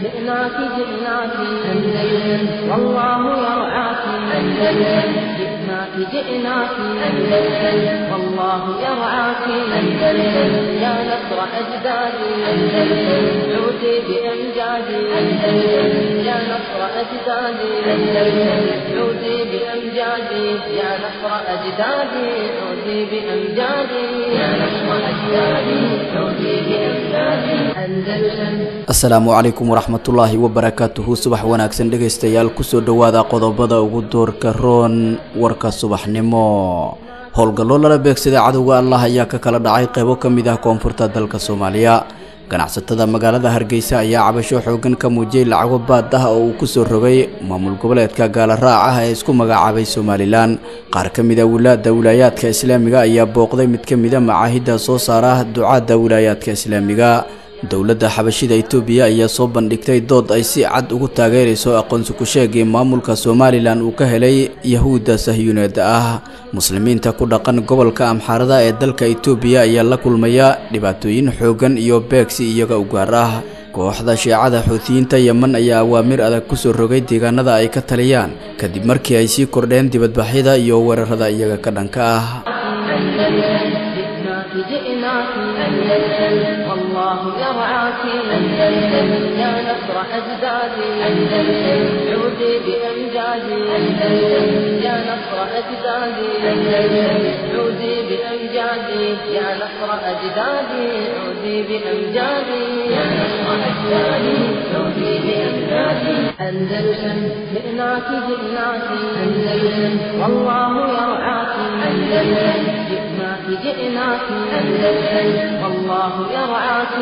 جئناك جئناك أندلس والله يرعاك أندلس جئناك جئناك أندلس والله يرعاك أندلس يا نصر أجدادي أندلس عودي بأمجادي أندلس يا نصر أجدادي أندلس عودي بأمجادي يا نصر أجدادي عودي بأمجادي يا نصر أجدادي عودي بأمجادي أندلس asalaamu calaykum waraxmatullaahi wabarakaatuhu subax wanaagsan dhegaystayaal kusoo dhowaada qodobada ugu doorka roon warka subaxnimo howlgallo lala beegsaday cadowga allah ayaa ka kala dhacay qeybo ka mid ah koonfurta dalka soomaaliya ganacsatada magaalada hargeysa ayaa cabasho xoogan ka muujiyey lacago baad ah oo uu kusoo rogay maamul goboleedka gaala raac ah ee isku magacaabay somalilan qaar ka mid a wilaada wilaayaadka islaamiga ayaa booqday mid ka mid a macaahidda soo saara ducaadda wilaayaadka islaamiga dowladda xabashida itoobiya ayaa soo bandhigtay dood ay si cad ugu taageerayso aqoonsi ku-sheegii maamulka somalilan uu ka helay yahuudda sahyuuneed ah muslimiinta ku dhaqan gobolka amxaarada ee dalka itoobiya ayaa la kulmaya dhibaatooyin xoogan iyo beegsi iyaga u gaar ah kooxda shiicada xuutiyiinta yeman ayaa awaamir adag kusoo rogay deegaanada ay ka taliyaan kadib markii ay sii kordheen dibadbaxyada iyo weerarada iyaga ka dhanka ah جئناك جئناك أندلس والله يرعاك أندلس يا نصر أجدادي أندلس عودي بأمجادي أندلس يا نصر أجدادي أندلس عودي بأمجادي يا نصر أجدادي عودي بأمجادي يا نصر أجدادي عودي بأمجادي أندلس جئناك جئناك أندلس والله يرعاك أندلس جئناك جئناك أندلس والله يرعاك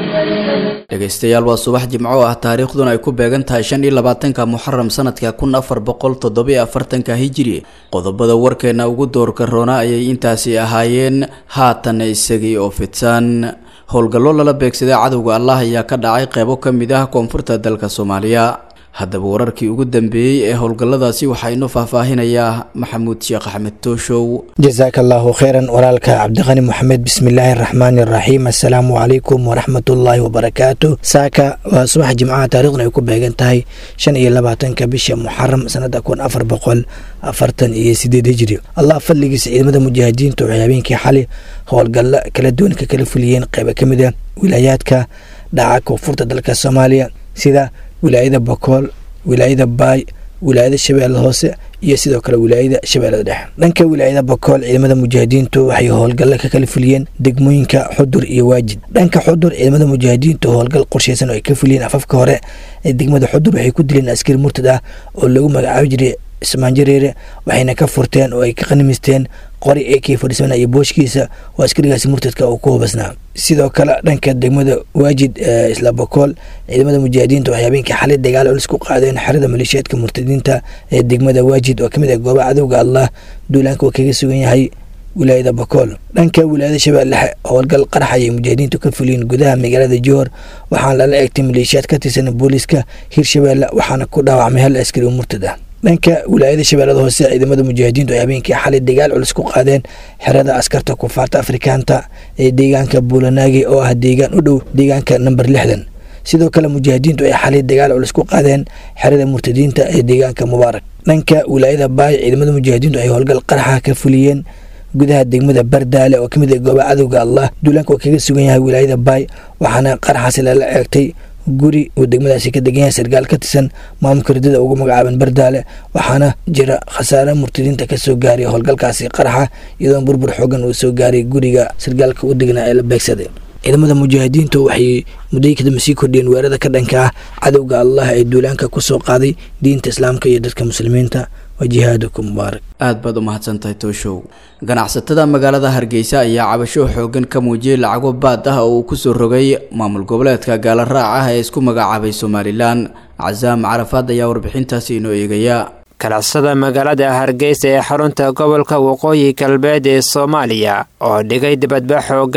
أندلس dhegaystayaal waa subax jimco ah taariikhduna ay ku beegan tahay shan iyo labaatanka muxaram sanadka kun afar boqol toddobiyo afartanka hijiri qodobada warkeena ugu doorka roona ayay intaasi ahaayeen haatan isagii oo fidsan howlgallo lala beegsaday cadowga allah ayaa ka dhacay qeybo ka mid ah koonfurta dalka soomaaliya haddaba wararkii ugu dambeeyey ee howlgalladaasi waxaa inoo faahfaahinayaa maxamuud sheekh axmed tooshow jasaaka allaahu kheyran walaalka cabdiqani moxamed bismillaahi araxmaani araxiim assalaamu calaykum waraxmatullaahi wabarakaatu saaka waa subax jimcaha taariikhduna ay ku beegan tahay shan iyo labaatanka bisha muxaram sanada kun afar boqol afartan iyo sideed hijri allah fadligiisa ciidamada mujaahidiinta waxay habeenkii xali howlgallo kala duwan ka kala fuliyeen qeyba ka mid a wilaayaadka dhaca koonfurta dalka soomaaliya sida wilaayada bakool wilaayada baay wilaayada shabeellada hoose iyo sidoo kale wilaayada shabeellada dhexe dhanka wilaayada bakool ciidamada mujaahidiintu waxay howlgallo ka kala fuliyeen degmooyinka xudur iyo waajid dhanka xudur ciidamada mujaahidiintu howlgal qorsheysan oo ay ka fuliyeen afafka hore ee degmada xudur waxay ku dileen askari murtad ah oo lagu magacaabi jiray cismaan jareere waxayna ka furteen oo ay ka qanimisteen qori ee kii fadhiisana iyo booshkiisa oo askarigaasi murtadka uu ku hubasnaa sidoo kale dhanka degmada waajid ee isla bakool ciidamada mujaahidiinta waxay habeenkii xalay dagaal culis ku qaadeen xerada maleeshiyaadka murtadiinta ee degmada waajid oo kamid ah gooba cadowga allah duulaanka uu kaga sugan yahay wilaayada bakool dhanka wilaayada shabeellexe howlgal qarax ayay mujaahidiintu ka fuliyeen gudaha magaalada joor waxaana lala eegtay maleeshiyaad ka tirsan booliiska hirshabeelle waxaana ku dhaawacmay hal askari oo murtad ah dhanka wilaayada shabeellada hoose ciidamada mujaahidiintu ay habeenkii xalay dagaal culus ku qaadeen xerada askarta kufaarta afrikaanta ee deegaanka buulanaagi oo ah deegaan u dhow deegaanka namber lixdan sidoo kale mujaahidiintu ay xalay dagaal culus ku qaadeen xerada murtadiinta ee deegaanka mubaarak dhanka wilaayada baay ciidamada mujaahidiintu ay howlgal qaraxa ka fuliyeen gudaha degmada bardaale oo kamid ah gooba cadowga allah duulaanka oo kaga sugan yahay wilaayada baay waxaana qaraxaasi lala eegtay guri uu degmadaasi ka degan yahay sarkaal ka tirsan maamulka ridada ugu magacaaban bardaale waxaana jira khasaare murtadiinta kasoo gaaray howlgalkaasi qaraxa iyadoon burbur xoogan uu soo gaaray guriga sarkaalka u degnaa ee la beegsaday ciidamada mujaahidiintu waxay mudday kadamba sii kordhiyeen weerada ka dhanka ah cadowga allah ee duulaanka kusoo qaaday diinta islaamka iyo dadka muslimiinta wa jihaadukum mubaarak aad baad u mahadsantahay tooshow ganacsatada magaalada hargeysa ayaa cabasho xoogan ka muujiyey lacago baad ah oo uu kusoo rogay maamul goboleedka gaala raac ah ee isku magacaabay somalilan casaam carafaad ayaa warbixintaasi inoo eegaya ganacsatada magaalada hargeysa ee xarunta gobolka waqooyi galbeed ee soomaaliya oo dhigay dibadba xoogan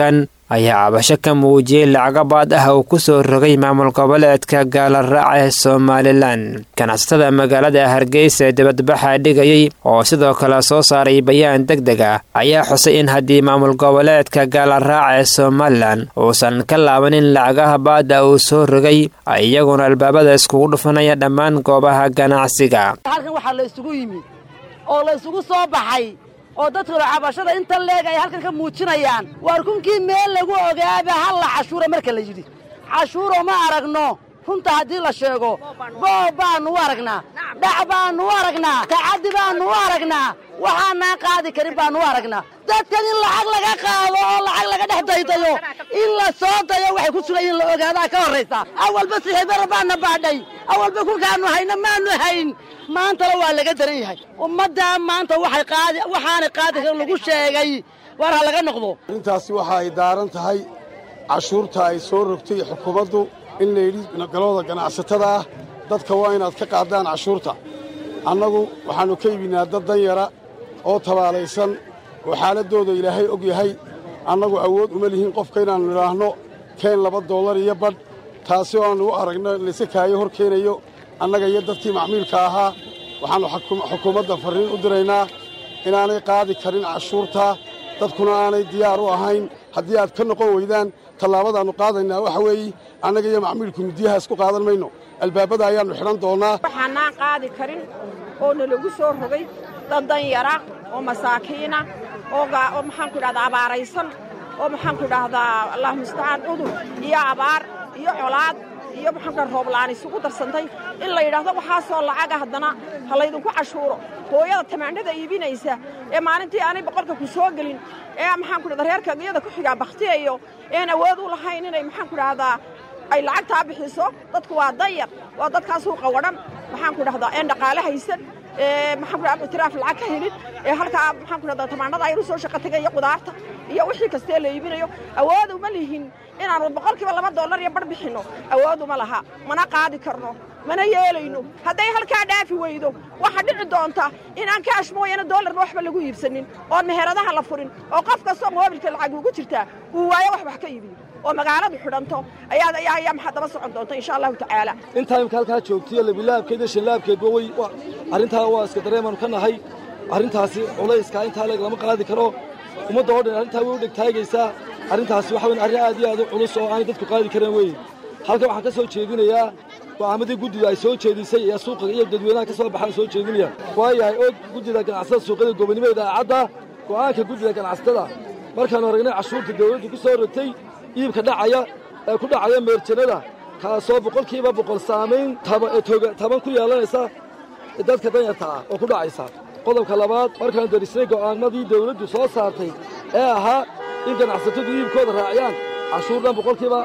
ayaa cabasho ka muujiyey lacago baad ah uu ku soo rogay maamul goboleedka gaalaraaca ee somalilan ganacsatada magaalada hargeysa ee dibadbaxa dhigayay oo sidoo kale soo saaray bayaan deg deg ah ayaa xusay in haddii maamul goboleedka gaalaraaca ee somalilan uusan ka laabanin lacagaha baada uu soo rogay iyaguna albaabada iskugu dhufanaya dhammaan goobaha ganacsiga halkan waxaa la isugu yimid oo la isugu soo baxay oo dadkuna cabashada inta leeg ay halkan ka muujinayaan waar kunkii meel lagu ogaaba halla cashuura marka la yidhi cashuuro ma aragno runta haddii la sheego boob baannu u aragnaa dhac baannu u aragnaa tacaddi baannu u aragnaa waxaanaan qaadi karin baannu u aragnaa dadkan in lacag laga qaado oo lacag laga dhex daydayo in la soo dayo waxay ku sugan in la ogaadaa ka horraysa awalba sixibara baanna baadhay awalba kulkaannu hayna maannu hayn maantana waa laga daran yahay ummaddaa maanta waxay qaadi waxaanay qaadi karin lagu sheegay war ha laga noqdo arrintaasi waxa ay daaran tahay cashuurta ay soo rogtay xukuumaddu in layidhi galooda ganacsatada ah dadka waa inaad ka qaadaan cashuurta annagu waxaannu ka iibinaa dad danyara oo tabaalaysan oo xaaladdooda ilaahay og yahay annagu awood uma lihin qofka inaannu idhaahno keen laba dollar iyo badh taasi oo aannu u aragno layse kaayo hor keenayo annaga iyo dadkii macmiilka ahaa waxaannu xukuumadda farriin u diraynaa inaanay qaadi karin cashuurta dadkuna aanay diyaar u ahayn haddii aad ka noqon weydaan tallaabadaannu qaadaynaa waxa weeye annaga iyo macmiilku midiyaha isku qaadan mayno albaabada ayaannu xidhan doonnaa waxaanaan qaadi karin oo nalagu soo rogay dad danyara oo masaakiina oo maxaanku idhahdaa abaaraysan oo maxaanku idhaahdaa allah mustacaan cudur iyo abaar iyo colaad iyo maxaanku rooblaan isugu darsantay in la yidhaahdo waxaasoo lacaga haddana ha laydinku cashuuro hooyada tamaandhada iibinaysa ee maalintii aanay boqolka ku soo gelin ee maxaanku idhahda reerka iyada ku xigaa bakhtiyayo een awood u lahayn inay maxaanku idhahdaa ay lacagtaa bixiso dadku waa dayar waa dadkaasuu qawadhan maxaanku idhahdaa een dhaqaale haysan ee maxaanku idhahda itiraaf lacag ka helin ee halkaa maxaanku idhahdaa tamaandhada aynu soo shaqo tegaya qudaarta iyo wixii kastee la iibinayo awood uma lihin inaannu boqolkiiba laba dollar iyo bar bixinno awood uma laha mana qaadi karno mana yeelayno hadday halkaa dhaafi weydo waxaa dhici doonta inaan kaash mooyane dollarna waxba lagu iibsanin oon meheradaha la furin oo qof kastoo moobilka lacag ugu jirtaa uu waayo wax wax ka iibiyo oo magaaladu xidhanto ayaa maxaa daba socon doonta insha allahu tacaala intaa imka halkaa joogtiyo labilaabkeed iyo shanlaabkeedba way arrintaa waa iska dareemaanu ka nahay arrintaasi culayska intaa leeg lama qaadi karo ummadda oo dhan arrintaa way u dhegtaagaysaa arrintaasi waxa weyn arrin aad iyo aad u culus oo aanay dadku qaadi kareen weyn halkan waxaan ka soo jeedinayaa go'aamadii guddida ay soo jeedisay ee suuqa iyo dadweynaha ka soo baxaan soo jeedinaya waayahay oo guddida ganacsatada suuqyada gobonimada aacadda go'aanka guddida ganacsatada markaannu aragnay cashuurta dawladdu ku soo rogtay iibka dhacaya ee ku dhacaya meerjanada kaasoo boqolkiiba boqol saamayn taban ku yeelanaysa dadka danyarta ah oo ku dhacaysa qodobka labaad markaan darisnay go'aanadii dawladdu soo saartay ee ahaa in ganacsatadu iibkooda raaciyaan cashuurdhan boqolkiiba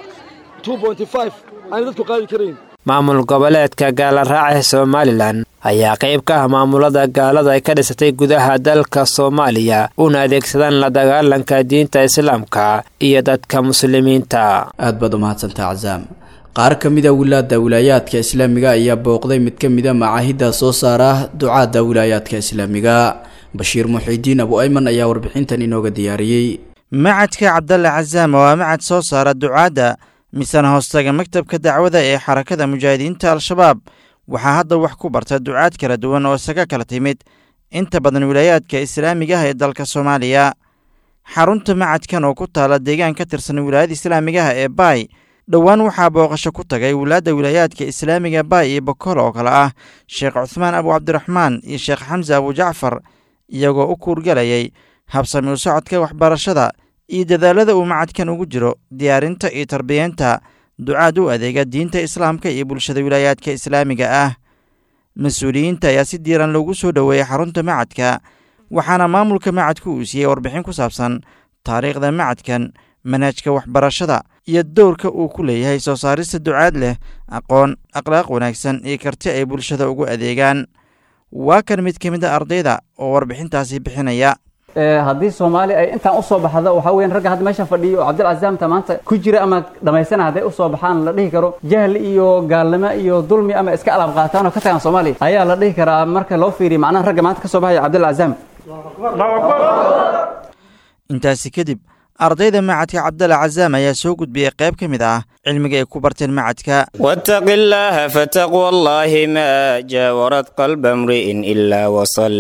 aanay dadku qaadi karayn maamul goboleedka gaalaraaca ee somalilan ayaa qayb ka ah maamulada gaalada ay ka dhisatay gudaha dalka soomaaliya una adeegsadaan la dagaalanka diinta islaamka iyo dadka muslimiinta aad baad u mahadsantaa casaam qaar ka mid a wilaada wilaayaadka islaamiga ayaa booqday mid ka mida macaahidda soo saara ducaadda wilaayaadka islaamiga bashiir muxiidiin abu ayman ayaa warbixintan inooga diyaariyey macadka cabdalle casaam waa macad soo saara ducaadda misana hoostaga maktabka dacwada ee xarakada mujaahidiinta al-shabaab waxaa hadda wax ku barta ducaad kala duwan oo isaga kala timid inta badan wilaayaadka islaamiga ah ee dalka soomaaliya xarunta macadkan oo ku taala deegaan ka tirsan wilaayada islaamigaha ee baay dhowaan waxaa booqasho ku tagay wilaadda wilaayaadka islaamiga baay iyo bokol oo kale ah sheekh cuhmaan abu cabdiraxmaan iyo sheekh xamse abu jacfar iyagoo u kuurgalayay habsami u socodka waxbarashada iyo dadaalada uu macadkan ugu jiro diyaarinta iyo tarbiyeenta ducaad u adeega diinta islaamka iyo bulshada wilaayaadka islaamiga ah mas-uuliyiinta ayaa si diiran loogu soo dhoweeyey xarunta macadka waxaana maamulka macadku uu siiyey warbixin ku saabsan taariikhda macadkan manhajka waxbarashada iyo dowrka uu ku leeyahay soo saarista ducaad leh aqoon akhlaaq wanaagsan iyo karti ay bulshada ugu adeegaan waa kan mid ka mid a ardayda oo warbixintaasi bixinaya haddii soomaali ay intaan usoo baxdo waxaa weyan ragga hadda meeshan fadhiyo oo cabdilcazaamta maanta ku jira ama dhamaysana hadday usoo baxaan la dhihi karo jahli iyo gaalnimo iyo dulmi ama iska alaab qaataan oo ka tagaan soomaaliya ayaa la dhihi karaa marka loo fiiriya macnaha ragga maanta ka soo baxaya cabdilcazaam intaasi kadib ardayda macadka cabdalla cazaam ayaa soo gudbiyey qayb ka mid ah cilmiga ay ku barteen macadka واتق الله فتقوى الله ما جاورت قلب امرئ إلا وصل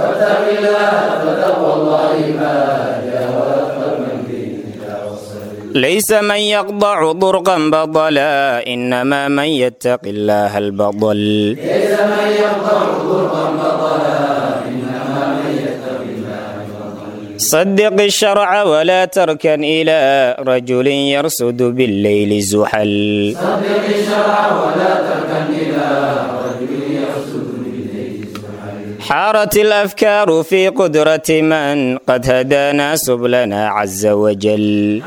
ليس من يقضع ضرقا بطلا إنما من يتق الله البطل صدق الشرع ولا تركن إلى رجل يرصد بالليل زحل حارت الأفكار في قدرة من قد هدانا سبلنا عز وجل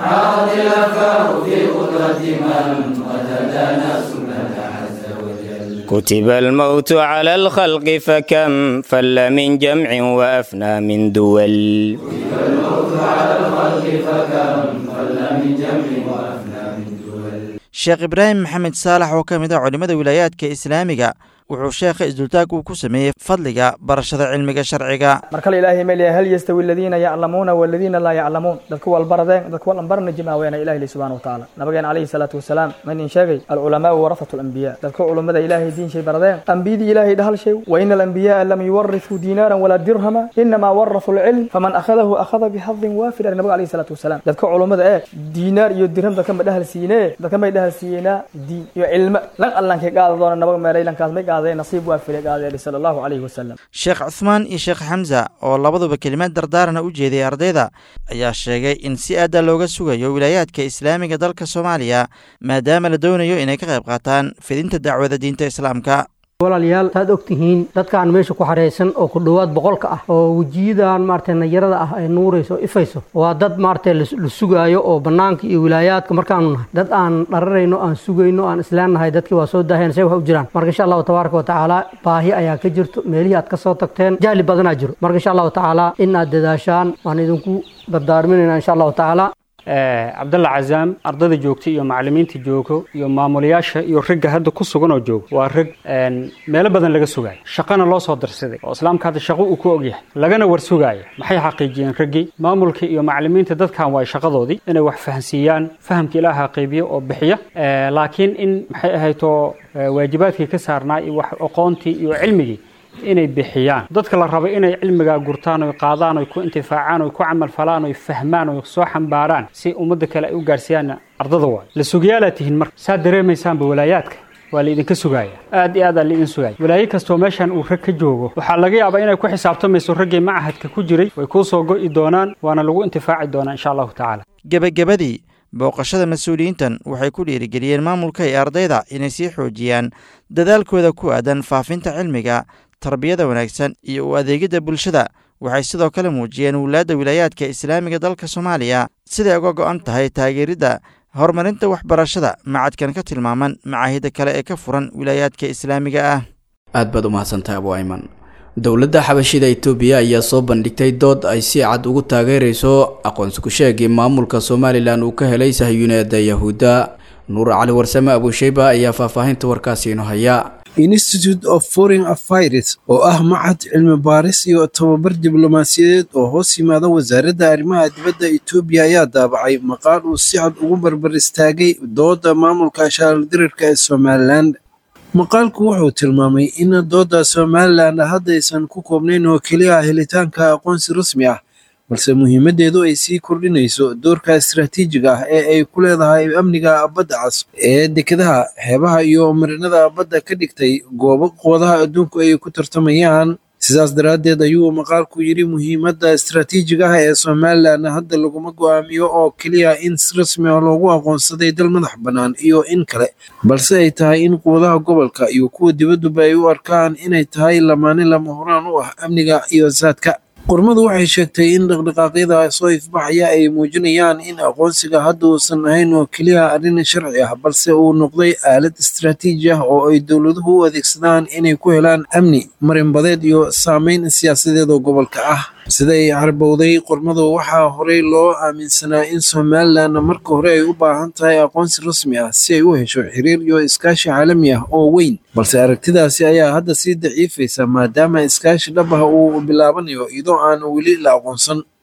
كتب الموت على الخلق فكم فل من جمع وأفنى من دول sheekh ibraahim maxamed saalax oo ka mid ah culimmada wilaayaadka islaamiga wuxuu sheekha isdultaag uu ku sameeyey fadliga barashada cilmiga sharciga mar kale ilaahay ma leeyahay hal yastawi aladiina yaclamuuna waladiina laa yaclamuun dadka walbaradeen dadka walanbarana jimaaweena ilahi li subxana watacaala nabigeena calayhi salaatu wasalaam ma nin sheegay alculamaau warafatu alambiya dadka culummada ilaahay diin shay baradeen ambiyadii ilaahay dhahal shay wa ina alambiya'a lam yuwarithuu diinaaran walaa dirhama inamaa warathuu alcilm faman akhadahu akhada bixadin waafir ari nabiga calayhi salaatu wasalaam dadka culummada ee diinaar iyo dirham dadka ma dhahal siinee dadka may dhahal siiyeenaa diin iyo cilmo lan allankay qaada doona nabaga meeray lankaas may qaadeen nasiib waa filay qaadeen sala allahu calayhi wasalam sheekh cuthmaan iyo sheekh xamsa oo labaduba kelimaad dardaarana u jeeday ardayda ayaa sheegay in si aada looga sugayo wilaayaadka islaamiga dalka soomaaliya maadaama la doonayo inay ka qayb qaataan fidinta dacwada diinta islaamka walaalayaal saad og tihiin dadkaan meesha ku xaraysan oo ku dhowaad boqolka ah oo wejiyadan maaragtay nayarada ah ay nuurayso o ifayso waa dad maaragtay la sugaayo oo bannaanka iyo wilaayaadka markaanu nahay dad aan dhararayno aan sugayno aan islaannahay dadkii waa soo daaheen say wax u jiraan marka insha allahu tabaaraka wa tacaala baahi ayaa ka jirto meelihii aad ka soo tagteen jahli badanaa jiro marka insha allahu tacaala in aad dadaashaan waan idinku dardaarminaynaa insha allahu tacaala cabdalla cazaam ardayda joogta iyo macallimiinta joogo iyo maamulayaasha iyo ragga hadda ku sugan oo jooga waa rag meelo badan laga sugaayo shaqana loo soo darsaday oo islaamka hadda shaqo uu ku ogyahay lagana war sugaaya maxay xaqiijiyeen raggii maamulka iyo macallimiinta dadkan waa shaqadoodii inay wax fahansiiyaan fahamka ilaaha qaybiya oo bixiya laakiin in maxay ahayto waajibaadkii ka saarnaa iyo wax aqoontii iyo cilmigii inay bixiyaan dadka la rabo inay cilmigaa gurtaan oy qaadaan oy ku intifaacaan oy ku camal falaan oy fahmaan oy soo xambaaraan si ummadda kale ay u gaarsiiyaan ardada waay la sugayaalaa tihiin marka saa dareemaysaanba walaayaadka waa laidinka sugaaya aad iyo aadaa laidin sugaya walaayo kastoo meeshan uu rag ka joogo waxaa laga yaabaa inay ku xisaabtamayso raggii macahadka ku jiray way kuu soo go'i doonaan waana lagu intifaaci doonaa insha allahu tacaala gebagabadii booqashada mas-uuliyiintan waxay ku dhiirigeliyeen maamulka iyo ardayda inay sii xoojiyaan dadaalkooda ku aadan faafinta cilmiga tarbiyada wanaagsan iyo u adeegidda bulshada waxay sidoo kale muujiyeen wulaadda wilaayaadka islaamiga dalka soomaaliya siday uga go'an tahay taageeridda horumarinta waxbarashada macadkan ka tilmaaman macaahida kale ee ka furan wilaayaadka islaamiga ah aad baad u mahadsantahay abu ayman dowladda xabashida itoobiya ayaa soo bandhigtay dood ay si cad ugu taageerayso aqoonsi ku-sheegii maamulka somalilan uu ka helay sahyuneeda yahuudda nuur cali warsame abuusheyba ayaa faahfaahinta warkaasi ino haya institute of foreign affairs oo ah macad cilmi baaris iyo tababar diblomaasiyadeed oo hoos yimaada wasaaradda arrimaha dibadda etoobiya ayaa daabacay maqaal uu si cad ugu barbar istaagay dooda maamulka shaaldirirka ee somalilan maqaalku wuxuu tilmaamay in dooda somalilan haddaysan ku koobnayn oo keliya helitaanka aqoonsi rasmi ah balse muhiimaddeedu ay sii kordhinayso doorka istaraatiijiga ah ee ay ku leedahay amniga badda cas ee dekedaha xeebaha iyo marinada badda ka dhigtay goobo quwadaha adduunku ay ku tartamayaan sidaas daraaddeed ayuu maqaalku yidhi muhiimadda istaraatiijiga ah ee somalilan hadda laguma go'aamiyo oo keliya in si rasmi ah loogu aqoonsaday dal madax bannaan iyo in kale balse ay tahay in quwadaha gobolka iyo kuwa dibadduba ay u arkaan inay tahay lamaane lama horaan u ah amniga iyo saadka qormadu waxay sheegtay in dhaqdhaqaaqyada soo ifbaxaya ay muujinayaan in aqoonsiga hadda uusan ahayn oo keliya arrin sharci ah balse uu noqday aalad istaraatiiji ah oo ay dowladuhu u adeegsadaan inay ku helaan amni marinbadeed iyo saameyn siyaasadeed oo gobolka ah siday carbowday qormadu waxaa horey loo aaminsanaa in somalilan marka hore ay u baahan tahay aqoonsi rasmi ah si ay u hesho xiriir iyo iskaashi caalami ah oo weyn balse aragtidaasi ayaa hadda sii daciifaysa maadaama iskaashi dhab ah uu bilaabanayo iyadoo aan weli la aqoonsan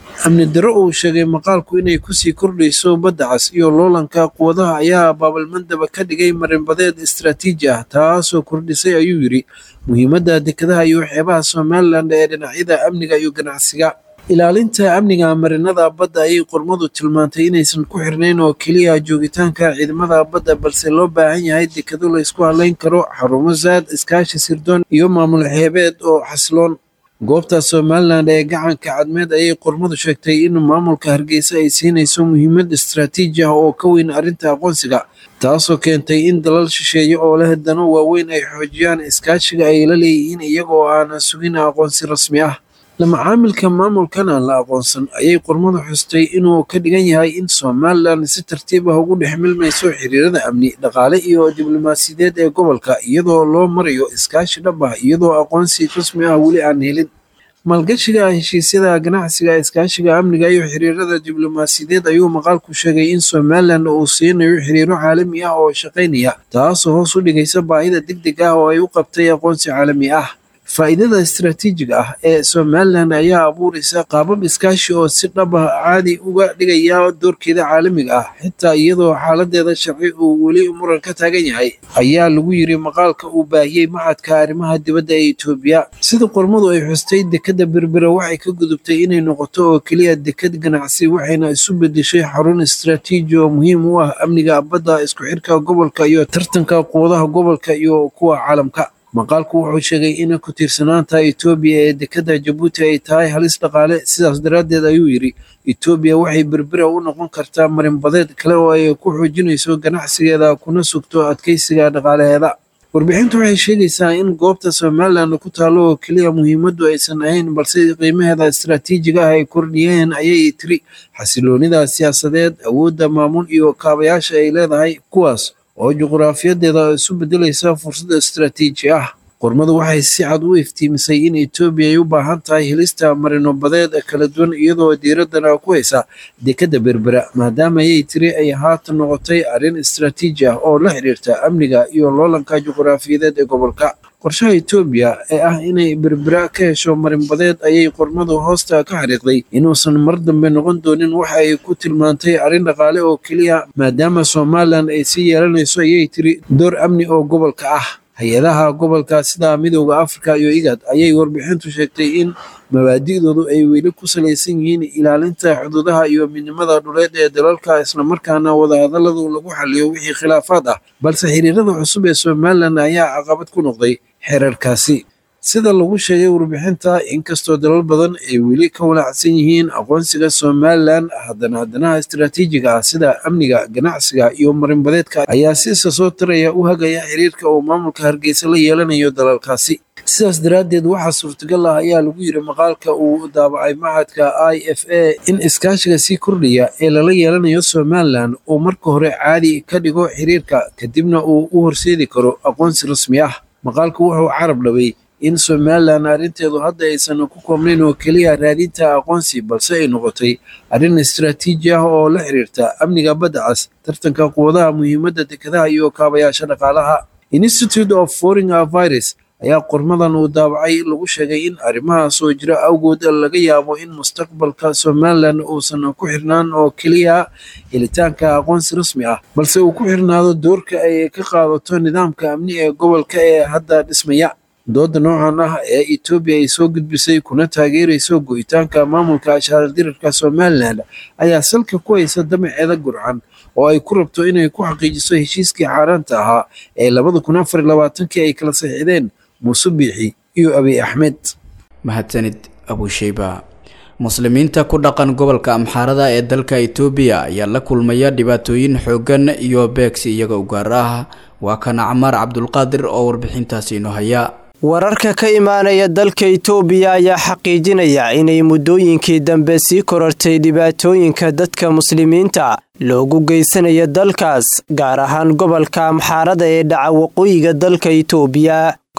amni darro uu sheegay maqaalku inay kusii kordhayso badda cas iyo loolanka quwadaha ayaa baabalmandaba ka dhigay marinbadeed istaraatiiji ah taasoo kordhisay ayuu yidhi muhiimadda dekedaha iyo xeebaha somalilan ee dhinacyada amniga iyo ganacsiga ilaalinta amniga marinada badda ayay qormadu tilmaantay inaysan ku xirnayn oo keliya joogitaanka ciidamada badda balse loo baahan yahay dekado la ysku hadlayn karo xarumo saad iskaashi sirdoon iyo maamul xeebeed oo xasiloon goobta somalilan ee gacanka cadmeed ayay qormadu sheegtay in maamulka hargeysa ay siinayso muhiimad istaraatiiji ah oo ka weyn arrinta aqoonsiga taasoo keentay in dalal shisheeye oo leh dano waaweyn ay xoojiyaan iskaashiga ay la leeyihiin iyagoo aanan sugin aqoonsi rasmi ah lamacaamilka maamulkan aan la aqoonsan ayay qormadu xustay inuu ka dhigan yahay in somalilan si tartiib ah ugu dhex milmayso xiriirada amni dhaqaale iyo diblomaasiyadeed ee gobolka iyadoo loo marayo iskaashi dhab ah iyadoo aqoonsi rasmi ah weli aan helin maalgashiga heshiisyada ganacsiga iskaashiga amniga iyo xiriirada diblomaasiyadeed ayuu maqaalku sheegay in somalilan uu siinayo xiriiro caalami ah oo shaqaynaya taasoo hoos u dhigaysa baahida deg deg ah oo ay u qabtay aqoonsi caalami ah faa'iidada istaraatiijiga ah ee somalilan ayaa abuuraysa qaabab iskaashi oo si dhab ah caadi uga dhigaya doorkeeda caalamiga ah xitaa iyadoo xaaladeeda sharci uu weli muran ka taagan yahay ayaa lagu yiri maqaalka uu baahiyey maxadka arrimaha dibadda ee etoobiya sida qormadu ay xustay dekadda berbera waxay ka gudubtay inay noqoto oo keliya dekad ganacsi waxayna isu bedeshay xarun istaraatiiji oo muhiim u ah amniga badda isku xirka gobolka iyo tartanka quwadaha gobolka iyo kuwa caalamka maqaalku wuxuu sheegay in ku tiirsanaanta etoobiya ee dekadda jabuuti ay tahay halis dhaqaale sidaas daraaddeed ayuu yidhi etoobiya waxay berbera u noqon kartaa marinbadeed kale oo ay ku xoojinayso ganacsigeeda kuna sugto adkeysiga dhaqaalaheeda warbixintu waxay sheegaysaa in goobta somalilan ku taalo oo keliya muhiimaddu aysan ahayn balse qiimaheeda istaraatiijiga ah ay kordhiyeen ayay tiri xasiloonida siyaasadeed awoodda maamul iyo kaabayaasha ay leedahay kuwaas oo juquraafiyadeeda isu bedelaysa fursad istaraatiiji ah qormadu waxay si cad u iftiimisay in etoobiya ay u baahan tahay helista marinobadeed kala duwan iyadoo diiraddana ku haysa dekadda berbera maadaama ayay tiri ay haatan noqotay arrin istaraatiiji ah oo la xiriirta amniga iyo loolanka juquraafiyadeed ee gobolka qorshaha etoobiya ee ah inay berbera ka hesho marinbadeed ayay qormadu hoosta ka xariiqday inuusan mar dambe noqon doonin waxa ay ku tilmaantay arrin dhaqaale oo keliya maadaama somalilan ay sii yeelanayso ayay tiri door amni oo gobolka ah hay-adaha gobolka sida midooda afrika iyo igad ayay warbixintu sheegtay in mabaadi'doodu ay weli ku salaysan yihiin ilaalinta xuduudaha iyo midnimada dhuleed ee dalalka islamarkaana wadahadaladu lagu xaliyo wixii khilaafaad ah balse xiriirada cusub ee somalilan ayaa caqabad ku noqday xeerarkaasi sida lagu sheegay warbixinta inkastoo dalal badan ay weli ka walaacsan yihiin aqoonsiga somalilan haddana haddanaha istaraatiijiga ah sida amniga ganacsiga iyo marinbadeedka ayaa si isa soo taraya u hagaya xiriirka uu maamulka hargeysa la yeelanayo dalalkaasi sidaas daraaddeed waxaa suurtagal ah ayaa lagu yiri maqaalka uu daabacay maxadka i f a in iskaashiga sii kordhaya ee lala yeelanayo somalilan uu marka hore caadi ka dhigo xiriirka kadibna uu u horseedi karo aqoonsi rasmi ah maqaalku wuxuu carab dhabay in somalilan arrinteedu hadda aysan ku koobnayn oo keliya raadinta aqoonsi balse ay noqotay arrin istaraatiiji ah oo la xiriirta amniga badda cas tartanka quwadaha muhiimadda dekadaha iyo kaabayaasha dhaqaalaha institute of foreign virus ayaa qormadan uu daabacay lagu sheegay in arrimahaas oo jira awgood laga yaabo in mustaqbalka somalilan uusan ku xirnaan oo keliya helitaanka aqoonsi rasmi ah balse uu ku xirnaado doorka ay ka qaadato nidaamka amni ee gobolka ee hadda dhismaya dooda noocan ah ee etoobiya ay soo gudbisay kuna taageerayso go'itaanka maamulka ashaaldirarka somalilan ayaa salka ku haysa damaceeda gurcan oo ay ku rabto inay ku xaqiijiso heshiiskii xaaraanta ahaa ee labada kun afar labaatankii ay kala saxiixdeen muuse biixi iyo abiy axmed mahadsanid abusheyba muslimiinta ku dhaqan gobolka amxaarada ee dalka itoobiya ayaa la kulmaya dhibaatooyin xooggan iyo beegsi iyaga u gaar ah waa kana camaar cabdulqaadir oo warbixintaasi inoo haya wararka ka imaanaya dalka itoobiya ayaa xaqiijinaya inay muddooyinkii dambe sii korortay dhibaatooyinka dadka muslimiinta loogu geysanayo dalkaas gaar ahaan gobolka amxaarada ee dhaca waqooyiga dalka itoobiya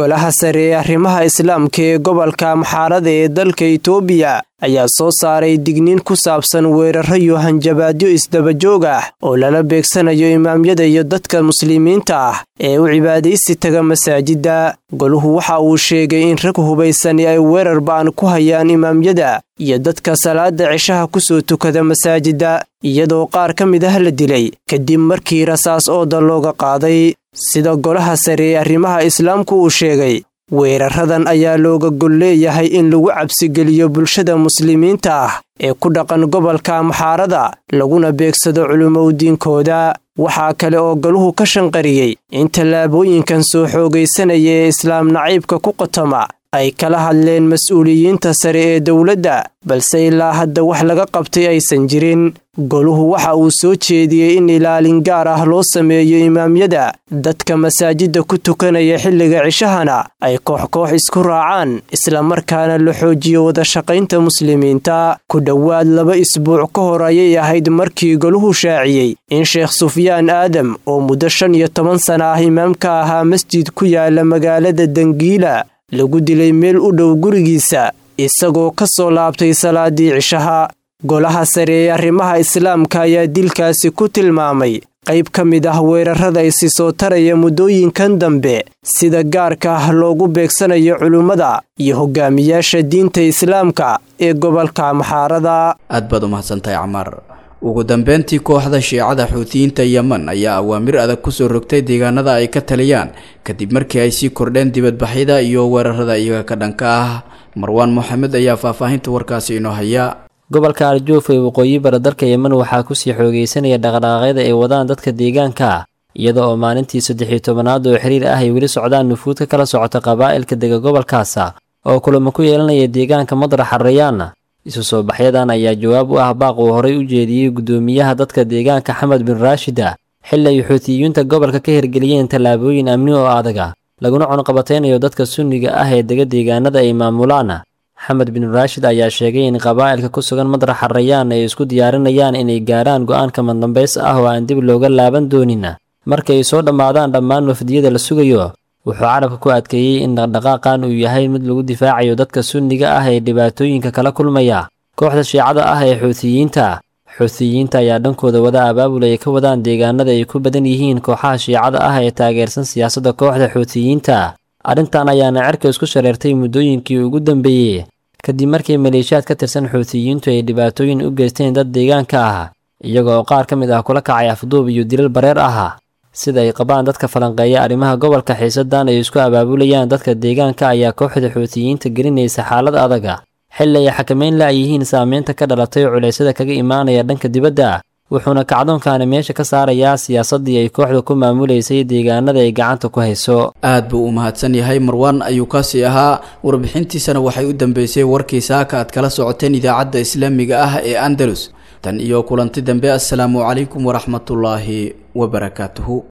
golaha sare ee arrimaha islaamka ee gobolka maxaarada ee dalka itoobiya ayaa soo saaray digniin ku saabsan weeraro iyo hanjabaadyo isdabajoog ah oo lala beegsanayo imaamyada iyo dadka muslimiinta ah ee u cibaadaysi taga masaajidda goluhu waxa uu sheegay in rag hubaysani ay weerar ba'an ku hayaan imaamyada iyo dadka salaada cishaha ku soo tukada masaajidda iyadoo qaar ka mid ah la dilay kadib markii rasaas ooda looga qaaday sida golaha sare ee arrimaha islaamku uu sheegay weeraradan ayaa looga gol leeyahay in lagu cabsigeliyo bulshada muslimiinta ah ee ku dhaqan gobolka maxaarada laguna beegsado culimowdiinkooda waxaa kale oo galuhu ka shanqariyey in tallaabooyinkan soo xoogaysanaya ee islaam naciibka ku qotoma ay kala hadleen mas-uuliyiinta sare ee dowladda balse ilaa hadda wax laga qabtay aysan jirin goluhu waxa uu soo jeediyey in ilaalin gaar ah loo sameeyo imaamyada dadka masaajidda ku tukanaya xilliga cishahana ay koox-koox isku raacaan islamarkaana la xoojiyo wadashaqaynta muslimiinta ku dhowaad laba isbuuc ka hor ayay ahayd markii goluhu shaaciyey in sheekh sufyaan aadam oo muddo shan iyo toban sana ah imaamka ahaa masjid ku yaala magaalada dangiila lagu dilay meel u dhow gurigiisa isagoo ka soo laabtay salaadii cishaha golaha sare ee arrimaha islaamka ayaa dilkaasi ku tilmaamay qayb ka mid ah weerarada isi soo taraya muddooyinkan dambe sida gaarka ah loogu beegsanayo culimmada iyo hogaamiyaasha diinta islaamka ee gobolka maxaarada aad baad u mahadsantahay camaar ugu dambeyntii kooxda shiicada xuutiyiinta yemen ayaa awaamir adag kusoo rogtay deegaanada ay ka taliyaan kadib markii ay sii kordheen dibadbaxyada iyo weerarada iyaga ka dhanka ah marwaan moxamed ayaa faahfaahinta warkaasi inoo haya gobolka arjuuf ee waqooyi bara dalka yemen waxaa kusii xoogeysanaya dhaqdhaqaaqyada ay wadaan dadka deegaanka iyada oo maalintii saddex-iyo tobanaad oo xiriir ah ay weli socdaan nufuud ka kala socota qabaa'ilka dega gobolkaasa oo kulamo ku yeelanaya deegaanka madra xarayaan isu soo baxyadan ayaa jawaab u ah baaq uu horay u jeediyey guddoomiyaha dadka deegaanka xamed bin raashida xilli ay xuutiyiinta gobolka ka hirgeliyeen tallaabooyin amni oo adaga laguna cunqabataynayo dadka sunniga ah ee dega deegaanada ay maamulaan xamed bin raashid ayaa sheegay in qabaa'ilka ku sugan madra xarayaan ay isku diyaarinayaan inay gaarhaan go'aanka madambays ah oo aan dib looga laaban doonin marka ay soo dhammaadaan dhammaan wafdiyada la sugayo wuxuu carabka ku adkeeyey in dhaqdhaqaaqan uu yahay mid lagu difaacayo dadka sunniga ah ee dhibaatooyinka kala kulmaya kooxda shiicada ah ee xuutiyiinta xuutiyiinta ayaa dhankooda wada abaabul ay ka wadaan deegaanada ay ku badan yihiin kooxaha shiicada ah ee taageersan siyaasadda kooxda xuutiyiinta arrintan ayaana cerka isku shareertay muddooyinkii ugu dambeeyey kadib markii maleeshiyaad ka tirsan xuutiyiintu ay dhibaatooyin u geysteen dad deegaanka ah iyaga oo qaar ka mid ah kula kacay afduub iyo dilal bareer ah sida ay qabaan dadka falanqeeya arrimaha gobolka xiisadan ay isku abaabulayaan dadka deegaanka ayaa kooxda xuutiyiinta gelinaysa xaalad adaga xilli ay xakameyn la'yihiin saameynta ka dhalatay culeysyada kaga imaanaya dhanka dibadda wuxuuna kacdoonkaani meesha ka saarayaa siyaasaddii ay kooxda ku maamulaysay deegaanada ay gacanta ku hayso aad buu u mahadsan yahay marwaan ayuu kaasi ahaa warbixintiisana waxay u dambeysay warkii saaka aad kala socoteen idaacadda islaamiga ah ee andalus tan iyo kulanti dambe assalaamu calaykum waraxmatullaahi wabarakaatuhu